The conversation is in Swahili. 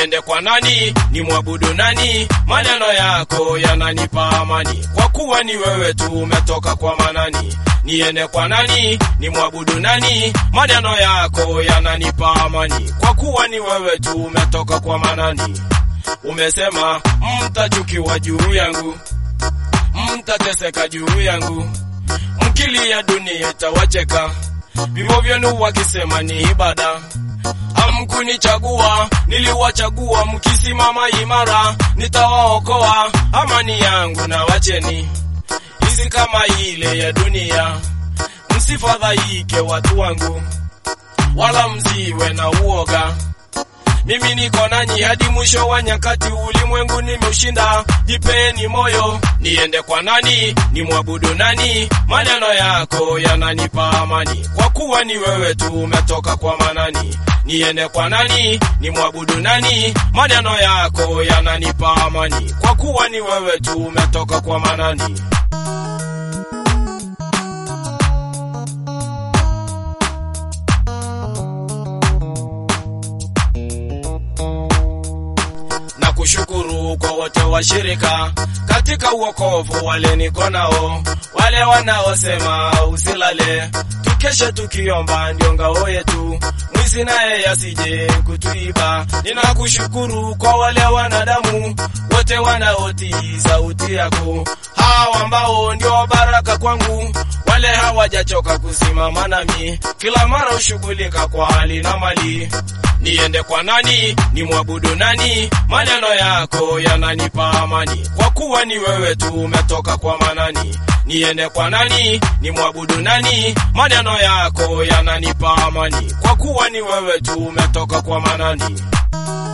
niende kwa nani, ni mwabudu nani? Maneno yako yananipa amani, kwa kuwa ni wewe tu umetoka kwa Manani. Niende kwa nani, ni mwabudu nani? Maneno yako yananipa amani, kwa kuwa ni wewe tu umetoka kwa Manani. Umesema mtachukiwa juu yangu, mtateseka juu yangu, mkilia dunia itawacheka, vivyo vyenu wakisema ni ibada. Hamkunichagua, niliwachagua, mkisimama imara nitawaokoa. Amani yangu na wacheni hizi kama ile ya dunia, msifadhaike watu wangu, wala msiwe na uoga. Mimi niko nanyi hadi mwisho wa nyakati, ulimwengu nimeushinda. Jipeni moyo, niende kwa nani, ni mwabudu nani? Maneno yako yananipa amani, kwa kuwa ni wewe tu umetoka kwa Manani. Niende kwa nani, ni mwabudu nani? Maneno yako yananipa amani, kwa kuwa ni wewe tu umetoka kwa Manani. na kushukuru kwa wote washirika katika uokovu, wale niko nao, wale wanaosema usilale, tukeshe tukiomba, ndio ngao yetu, mwizi naye yasije kutuiba. Ninakushukuru kwa wale wanadamu wote wanaotii sauti yako, hawa ambao ndio baraka kwangu, wale hawajachoka kusimama nami, kila mara ushughulika kwa hali na mali niende kwa nani, ni mwabudu nani? Maneno yako yananipa amani, kwa kuwa ni wewe tu umetoka kwa Manani. Niende kwa nani, ni mwabudu nani? Maneno yako yananipa amani, kwa kuwa ni wewe tu umetoka kwa Manani.